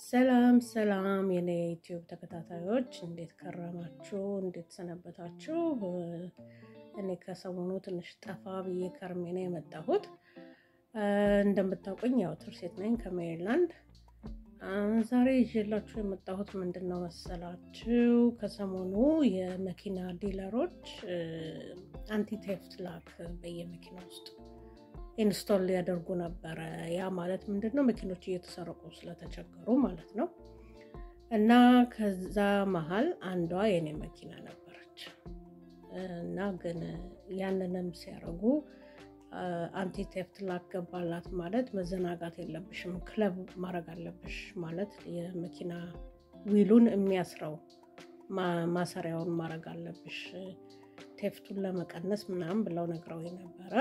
ሰላም ሰላም የኔ ዩቲዩብ ተከታታዮች እንዴት ከረማችሁ? እንዴት ሰነበታችሁ? እኔ ከሰሞኑ ትንሽ ጠፋ ብዬ ከርሜ ነው የመጣሁት። እንደምታውቁኝ ያው ትርሴት ነኝ ከሜሪላንድ። ዛሬ ይዤላችሁ የመጣሁት ምንድን ነው መሰላችሁ? ከሰሞኑ የመኪና ዲለሮች አንቲ ቴፍት ላክ በየመኪና ውስጥ ኢንስቶል ሊያደርጉ ነበረ። ያ ማለት ምንድን ነው? መኪኖች እየተሰረቁ ስለተቸገሩ ማለት ነው። እና ከዛ መሀል አንዷ የኔ መኪና ነበረች እና ግን ያንንም ሲያደርጉ አንቲ ቴፍት ላክ ገባላት ማለት መዘናጋት የለብሽም ክለብ ማድረግ አለብሽ ማለት የመኪና ዊሉን የሚያስረው ማሰሪያውን ማድረግ አለብሽ ቴፍቱን ለመቀነስ ምናምን ብለው ነግረው ነበረ።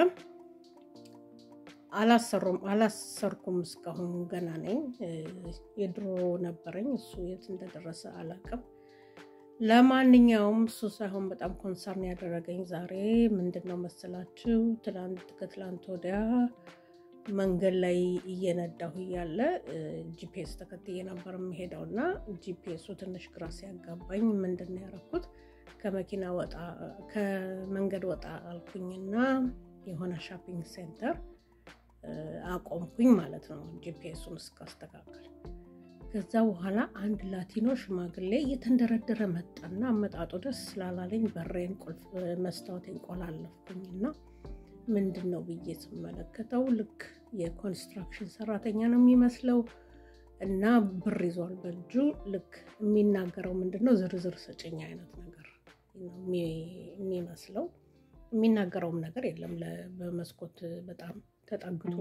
አላሰሩም አላሰርኩም። እስካሁን ገና ነኝ። የድሮ ነበረኝ እሱ የት እንደደረሰ አላውቅም። ለማንኛውም እሱ ሳይሆን በጣም ኮንሰርን ያደረገኝ ዛሬ ምንድን ነው መሰላችሁ? ትላንት ከትላንት ወዲያ መንገድ ላይ እየነዳሁ እያለ ጂፒኤስ ተከትዬ ነበር የሚሄደው እና ጂፒኤሱ ትንሽ ግራ ሲያጋባኝ ምንድን ነው ያደረኩት? ከመኪና ወጣ ከመንገድ ወጣ አልኩኝና የሆነ ሻፒንግ ሴንተር አቆምኩኝ ማለት ነው ጂፒኤሱን እስካስተካከል። ከዛ በኋላ አንድ ላቲኖ ሽማግሌ እየተንደረደረ መጣና አመጣጡ ደስ ስላላለኝ በሬን ቁልፍ መስታወቴን ቆላለፍኩኝና ምንድን ነው ብዬ ስመለከተው ልክ የኮንስትራክሽን ሰራተኛ ነው የሚመስለው እና ብር ይዟል በእጁ ልክ የሚናገረው ምንድን ነው ዝርዝር ስጭኝ አይነት ነገር የሚመስለው የሚናገረውም ነገር የለም በመስኮት በጣም ተጠግቶ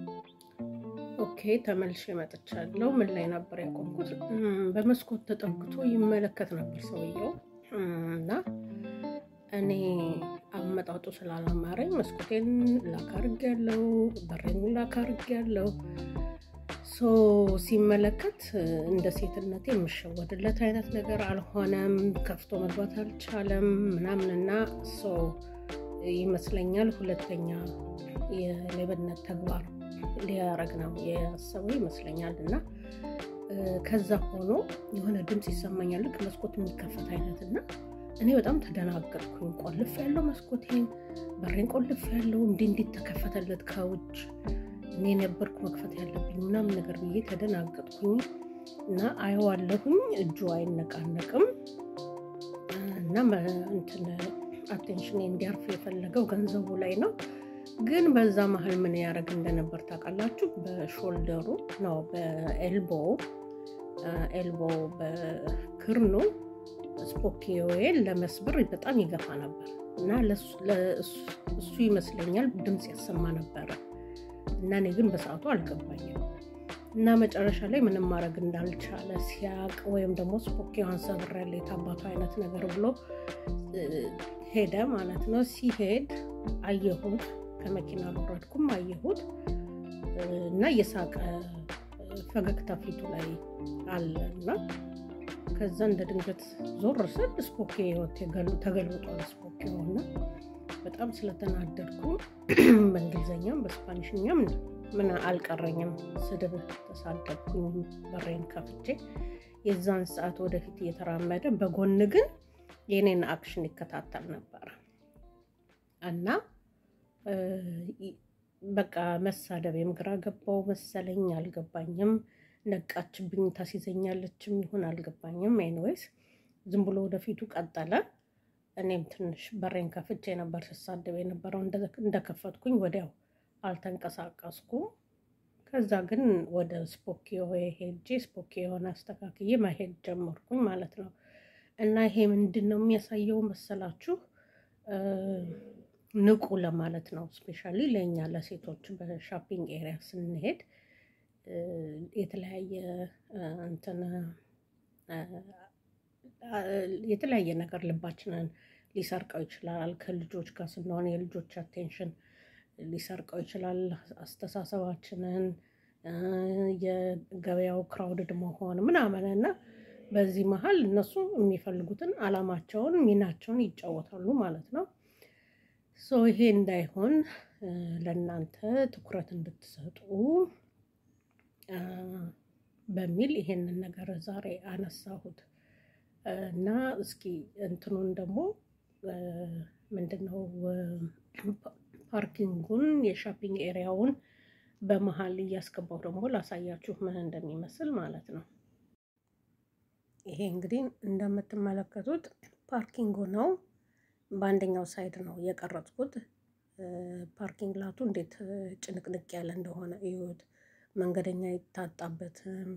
ኦኬ ተመልሼ መጥቻለሁ። ምን ላይ ነበር ያቆምኩት? በመስኮት ተጠግቶ ይመለከት ነበር ሰውየው እና እኔ አመጣጡ ስላላማረኝ መስኮቴን ላክ አድርጌያለሁ፣ በሬን ላክ አድርጌያለሁ። ሶ ሲመለከት እንደ ሴትነቴ የምሸወድለት አይነት ነገር አልሆነም። ከፍቶ መግባት አልቻለም ምናምንና ሰው ይመስለኛል ሁለተኛ የሌብነት ተግባር ሊያረግ ነው ያሰበው ይመስለኛል። እና ከዛ ሆኖ የሆነ ድምፅ ይሰማኛል ልክ መስኮት የሚከፈት አይነት እና እኔ በጣም ተደናገጥኩኝ። ቆልፍ ያለው መስኮቴን በሬን ቆልፍ ያለው እንዲ እንዴት ተከፈተለት ከውጭ እኔ ነበርኩ መክፈት ያለብኝ ምናምን ነገር ብዬ ተደናገጥኩኝ እና አየዋለሁኝ እጁ አይነቃነቅም እና እንትን አቴንሽን እንዲያርፍ የፈለገው ገንዘቡ ላይ ነው። ግን በዛ መሀል ምን ያደረግ እንደነበር ታውቃላችሁ? በሾልደሩ ነው በኤልቦ ኤልቦ በክርኑ ስፖኪዮዌን ለመስበር በጣም ይገፋ ነበር እና እሱ ይመስለኛል ድምፅ ያሰማ ነበረ እና እኔ ግን በሰዓቱ አልገባኝም እና መጨረሻ ላይ ምንም ማድረግ እንዳልቻለ ሲያቅ ወይም ደግሞ ስፖኪዮን ሰብሬያለሁ የታባቱ አይነት ነገር ብሎ ሄደ ማለት ነው። ሲሄድ አየሁት ከመኪና አልወረድኩም። አየሁት እና እየሳቀ ፈገግታ ፊቱ ላይ አለ እና ከዛ እንደ ድንገት ዞር ስል ስፖኪዮ ተገልብጧል። ስፖኪዮ እና በጣም ስለተናደድኩ በእንግሊዝኛም በስፓኒሽኛም ምን አልቀረኝም፣ ስድብ ተሳደብኩኝ። በሬን ከፍቼ የዛን ሰዓት ወደፊት እየተራመደ በጎን ግን የኔን አክሽን ይከታተል ነበረ እና በቃ መሳደቤም ግራ ገባው መሰለኝ፣ አልገባኝም። ነቃችብኝ፣ ታስይዘኛለችም ይሁን አልገባኝም። ኤኒዌይስ ዝም ብሎ ወደፊቱ ቀጠለ። እኔም ትንሽ በሬን ከፍቼ ነበር ስሳደብ የነበረው። እንደከፈትኩኝ ወዲያው አልተንቀሳቀስኩም። ከዛ ግን ወደ ስፖኪዮ ሄጄ ስፖኪዮን አስተካክዬ መሄድ ጀመርኩኝ ማለት ነው። እና ይሄ ምንድን ነው የሚያሳየው መሰላችሁ? ንቁ ለማለት ነው። ስፔሻሊ ለእኛ ለሴቶች በሻፒንግ ኤሪያ ስንሄድ የተለያየ እንትን የተለያየ ነገር ልባችንን ሊሰርቀው ይችላል። ከልጆች ጋር ስንሆን የልጆች አቴንሽን ሊሰርቀው ይችላል። አስተሳሰባችንን፣ የገበያው ክራውድድ መሆን ምናምን እና በዚህ መሀል እነሱ የሚፈልጉትን አላማቸውን ሚናቸውን ይጫወታሉ ማለት ነው። ሶ ይሄ እንዳይሆን ለእናንተ ትኩረት እንድትሰጡ በሚል ይሄንን ነገር ዛሬ አነሳሁት እና እስኪ እንትኑን ደግሞ ምንድነው ፓርኪንጉን የሻፒንግ ኤሪያውን በመሀል እያስገባው ደግሞ ላሳያችሁ ምን እንደሚመስል ማለት ነው። ይሄ እንግዲህ እንደምትመለከቱት ፓርኪንጉ ነው። በአንደኛው ሳይድ ነው የቀረጽኩት። ፓርኪንግ ላቱ እንዴት ጭንቅንቅ ያለ እንደሆነ እዩት። መንገደኛ አይታጣበትም።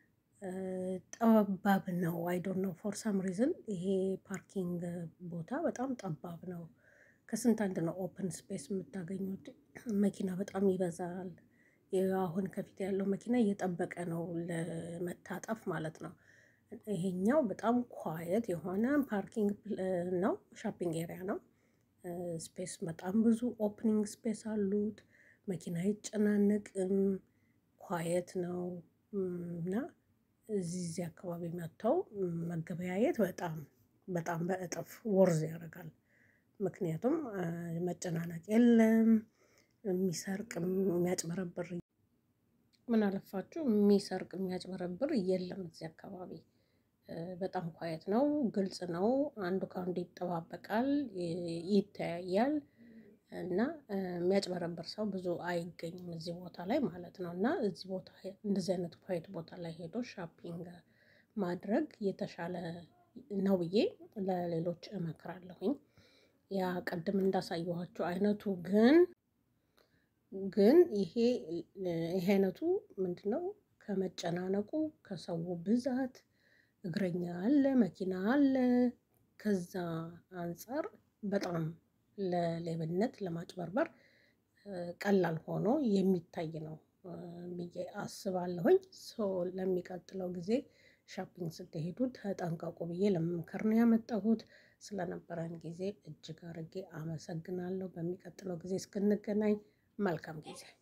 ጠባብ ነው። አይ ዶንት ኖ ፎር ሳም ሪዝን ይሄ ፓርኪንግ ቦታ በጣም ጠባብ ነው። ከስንት አንድ ነው ኦፕን ስፔስ የምታገኙት። መኪና በጣም ይበዛል። አሁን ከፊት ያለው መኪና እየጠበቀ ነው ለመታጠፍ ማለት ነው። ይሄኛው በጣም ኳየት የሆነ ፓርኪንግ ነው፣ ሻፒንግ ኤሪያ ነው። ስፔስ በጣም ብዙ ኦፕኒንግ ስፔስ አሉት። መኪና አይጨናነቅም። ኳየት ነው እና እዚህ እዚህ አካባቢ መጥተው መገበያየት በጣም በጣም በእጥፍ ወርዝ ያደርጋል። ምክንያቱም መጨናነቅ የለም። የሚሰርቅ የሚያጭበረብር ምን አለፋችሁ የሚሰርቅ የሚያጭበረብር የለም እዚህ አካባቢ። በጣም ኳየት ነው፣ ግልጽ ነው። አንዱ ከአንዱ ይጠባበቃል፣ ይተያያል እና የሚያጭበረብር ሰው ብዙ አይገኝም እዚህ ቦታ ላይ ማለት ነው። እና እዚህ ቦታ እንደዚህ አይነት ኳየት ቦታ ላይ ሄዶ ሻፒንግ ማድረግ የተሻለ ነው ብዬ ለሌሎች እመክራለሁኝ። ያ ቅድም እንዳሳየኋችሁ አይነቱ ግን ግን ይሄ ይሄ አይነቱ ምንድነው ከመጨናነቁ ከሰው ብዛት እግረኛ አለ፣ መኪና አለ። ከዛ አንፃር በጣም ለሌብነት ለማጭበርበር ቀላል ሆኖ የሚታይ ነው ብዬ አስባለሁኝ። ሶ ለሚቀጥለው ጊዜ ሻፒንግ ስትሄዱ ተጠንቀቁ ብዬ ለመምከር ነው ያመጣሁት። ስለነበረን ጊዜ እጅግ አድርጌ አመሰግናለሁ። በሚቀጥለው ጊዜ እስክንገናኝ መልካም ጊዜ